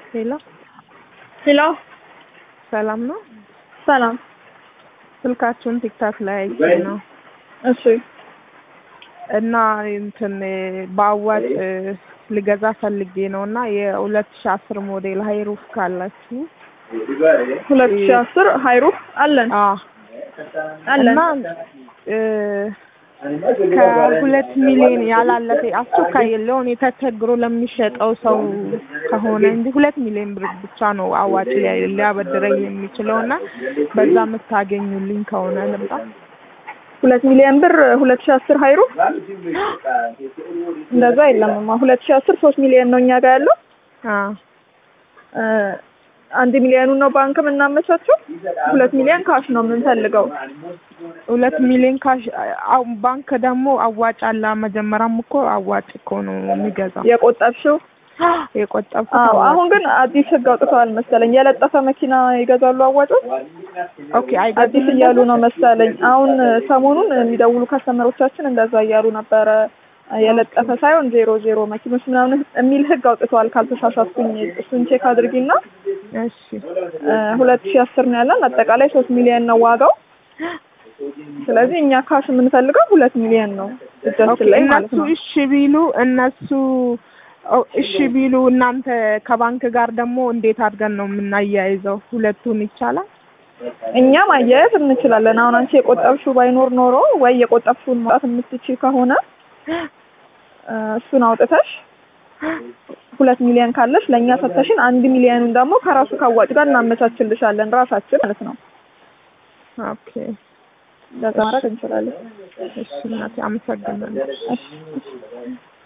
ሄሎ ሄሎ ሰላም ነው? ሰላም። ስልካችሁን ቲክታክ ላይ አይቼ ነው እሺ እና እንትን በአዋጭ ልገዛ ፈልጌ ነው እና የሁለት ሺ አስር ሞዴል ሀይሩፍ ካላችሁ ሁለት ሺህ አስር ሀይሩፍ አለን አ አለን እና እ ከሁለት ሚሊዮን ያላለፈ አስቸኳይ የለውን የተቸግሮ ለሚሸጠው ሰው ከሆነ እንጂ ሁለት ሚሊዮን ብር ብቻ ነው አዋጭ ሊያ- ሊያበድረኝ የሚችለው እና በዛ የምታገኙልኝ ከሆነ ልምጣ። ሁለት ሚሊዮን ብር ሁለት ሺህ አስር ሀይሩፍ እንደዛ የለምማ ሁለት ሺህ አስር ሶስት ሚሊዮን ነው እኛ ጋር ያለው አ እ አንድ ሚሊዮኑን ነው ባንክ የምናመቻቸው ሁለት ሚሊዮን ካሽ ነው የምንፈልገው ሁለት ሚሊዮን ካሽ አው ባንክ ደግሞ አዋጭ አለ። መጀመሪያም እኮ አዋጭ እኮ ነው የሚገዛው የቆጠብሽው የቆጠብኩት አዎ አዋጭ አሁን ግን አዲስ ህግ አውጥተዋል መሰለኝ የለጠፈ መኪና ይገዛሉ አዋጮች ኦኬ አዲስ አይገዛም እያሉ ነው መሰለኝ አሁን ሰሞኑን የሚደውሉ ከስተመሮቻችን እንደዛ እያሉ ነበረ የለጠፈ ሳይሆን ዜሮ ዜሮ መኪኖች ምናምን የሚል ህግ አውጥተዋል ካልተሳሳትኩኝ እሱን ቼክ አድርጊና እሺ ሁለት ሺህ አስር ነው ያለን አጠቃላይ ሶስት ሚሊዮን ነው ዋጋው ስለዚህ እኛ ካሽ የምንፈልገው ሁለት ሚሊዮን ነው ኦኬ እጃችን ላይ ማለት እነሱ ነው እሺ ቢሉ እነሱ ኦ እሺ ቢሉ እናንተ ከባንክ ጋር ደግሞ እንዴት አድርገን ነው የምናያይዘው? ሁለቱን ይቻላል? እኛ ማያያዝ እንችላለን አሁን አንቺ የቆጠብሽው ባይኖር ኖሮ ወይ የቆጠብሽውን ማውጣት የምትችይ ከሆነ እ እሱን አውጥተሽ ሁለት ሚሊዮን ካለሽ ለእኛ ሰተሽን አንድ ሚሊዮኑን ደግሞ ከራሱ ካዋጭ ጋር እናመቻችልሻለን ራሳችን ማለት ነው ኦኬ እንደዛ ማድረግ እንችላለን እሺ እናቴ አመሰግናለሁ። እሺ